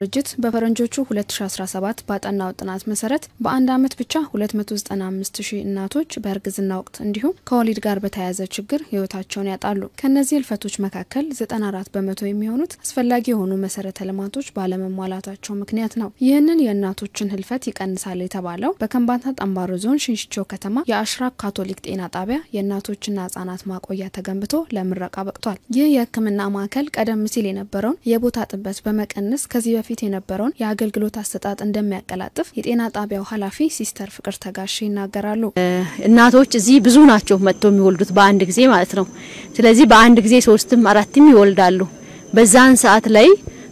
ድርጅት በፈረንጆቹ 2017 ባጠናው ጥናት መሰረት በአንድ ዓመት ብቻ 295 ሺህ እናቶች በእርግዝና ወቅት እንዲሁም ከወሊድ ጋር በተያያዘ ችግር ህይወታቸውን ያጣሉ። ከእነዚህ ህልፈቶች መካከል 94 በመቶ የሚሆኑት አስፈላጊ የሆኑ መሰረተ ልማቶች ባለመሟላታቸው ምክንያት ነው። ይህንን የእናቶችን ህልፈት ይቀንሳል የተባለው በከምባታ ጠምባሮ ዞን ሽንሽቾ ከተማ የአሽራክ ካቶሊክ ጤና ጣቢያ የእናቶችና ህጻናት ማቆያ ተገንብቶ ለምረቃ በቅቷል። ይህ የህክምና ማዕከል ቀደም ሲል የነበረውን የቦታ ጥበት በመቀነስ ከዚህ በፊት የነበረውን የአገልግሎት አሰጣጥ እንደሚያቀላጥፍ የጤና ጣቢያው ኃላፊ ሲስተር ፍቅር ተጋሽ ይናገራሉ። እናቶች እዚህ ብዙ ናቸው መጥቶ የሚወልዱት በአንድ ጊዜ ማለት ነው። ስለዚህ በአንድ ጊዜ ሶስትም አራትም ይወልዳሉ። በዛን ሰዓት ላይ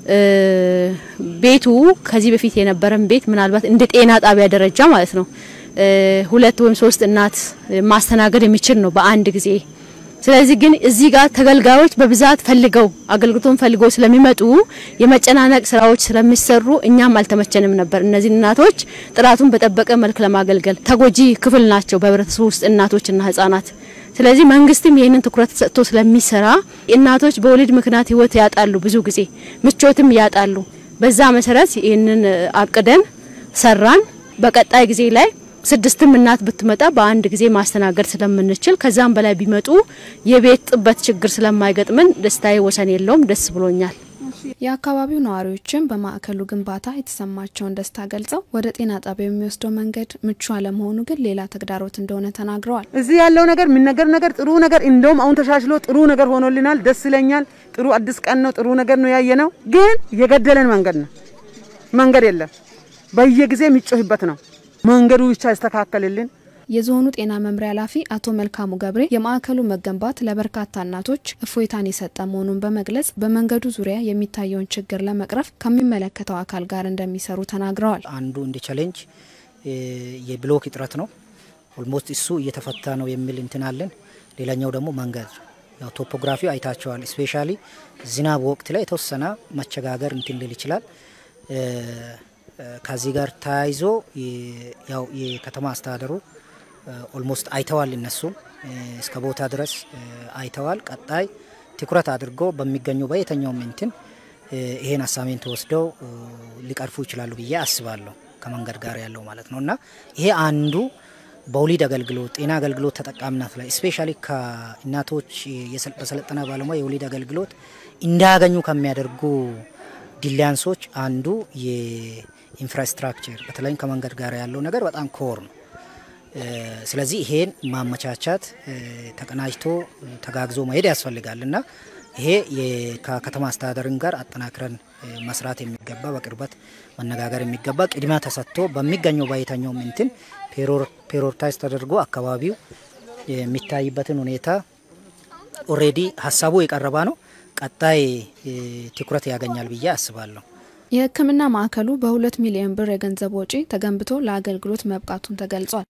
ቤቱ ከዚህ በፊት የነበረን ቤት ምናልባት እንደ ጤና ጣቢያ ደረጃ ማለት ነው ሁለት ወይም ሶስት እናት ማስተናገድ የሚችል ነው በአንድ ጊዜ ስለዚህ ግን እዚህ ጋር ተገልጋዮች በብዛት ፈልገው አገልግሎቱን ፈልገው ስለሚመጡ የመጨናነቅ ስራዎች ስለሚሰሩ እኛም አልተመቸንም ነበር። እነዚህ እናቶች ጥራቱን በጠበቀ መልክ ለማገልገል ተጎጂ ክፍል ናቸው በህብረተሰቡ ውስጥ እናቶችና ህጻናት። ስለዚህ መንግስትም ይህንን ትኩረት ሰጥቶ ስለሚሰራ እናቶች በወሊድ ምክንያት ህይወት ያጣሉ፣ ብዙ ጊዜ ምቾትም ያጣሉ። በዛ መሰረት ይህንን አቅደን ሰራን። በቀጣይ ጊዜ ላይ ስድስትም እናት ብትመጣ በአንድ ጊዜ ማስተናገድ ስለምንችል ከዛም በላይ ቢመጡ የቤት ጥበት ችግር ስለማይገጥምን ደስታዬ ወሰን የለውም። ደስ ብሎኛል። የአካባቢው ነዋሪዎችም በማዕከሉ ግንባታ የተሰማቸውን ደስታ ገልጸው ወደ ጤና ጣቢያው የሚወስደው መንገድ ምቹ አለመሆኑ ግን ሌላ ተግዳሮት እንደሆነ ተናግረዋል። እዚህ ያለው ነገር የሚነገር ነገር ጥሩ ነገር እንደውም አሁን ተሻሽሎ ጥሩ ነገር ሆኖልናል። ደስ ይለኛል። ጥሩ አዲስ ቀን ነው። ጥሩ ነገር ነው ያየ ነው። ግን የገደለን መንገድ ነው። መንገድ የለም። በየጊዜ የሚጮህበት ነው። መንገዱ ብቻ ያስተካከልልን። የዞኑ ጤና መምሪያ ኃላፊ አቶ መልካሙ ገብሬ የማዕከሉ መገንባት ለበርካታ እናቶች እፎይታን የሰጠ መሆኑን በመግለጽ በመንገዱ ዙሪያ የሚታየውን ችግር ለመቅረፍ ከሚመለከተው አካል ጋር እንደሚሰሩ ተናግረዋል። አንዱ እንደ ቻሌንጅ የብሎክ እጥረት ነው። ኦልሞስት እሱ እየተፈታ ነው የሚል እንትን አለን። ሌላኛው ደግሞ መንገድ ያው ቶፖግራፊ አይታቸዋል። ስፔሻሊ ዝናብ ወቅት ላይ የተወሰነ መቸጋገር እንትን ሊል ይችላል። ከዚህ ጋር ተያይዞ ያው የከተማ አስተዳደሩ ኦልሞስት አይተዋል። እነሱም እስከ ቦታ ድረስ አይተዋል። ቀጣይ ትኩረት አድርጎ በሚገኙ በየትኛውም እንትን ይሄን አሳሜንት ወስደው ሊቀርፉ ይችላሉ ብዬ አስባለሁ። ከመንገድ ጋር ያለው ማለት ነው እና ይሄ አንዱ በወሊድ አገልግሎት ጤና አገልግሎት ተጠቃሚነት ላይ ስፔሻሊ ከእናቶች በሰለጠነ ባለሙያ የወሊድ አገልግሎት እንዳያገኙ ከሚያደርጉ ዲሊያንሶች አንዱ የኢንፍራስትራክቸር በተለይም ከመንገድ ጋር ያለው ነገር በጣም ኮር ነው። ስለዚህ ይሄን ማመቻቻት ተቀናጅቶ ተጋግዞ መሄድ ያስፈልጋል እና ይሄ ከከተማ አስተዳደርን ጋር አጠናክረን መስራት የሚገባ በቅርበት መነጋገር የሚገባ ቅድሚያ ተሰጥቶ በሚገኘው በየትኛውም እንትን ፔሮርታይዝ ተደርጎ አካባቢው የሚታይበትን ሁኔታ ኦሬዲ ሀሳቡ የቀረባ ነው። ቀጣይ ትኩረት ያገኛል ብዬ አስባለሁ። የሕክምና ማዕከሉ በሁለት ሚሊዮን ብር የገንዘብ ወጪ ተገንብቶ ለአገልግሎት መብቃቱን ተገልጿል።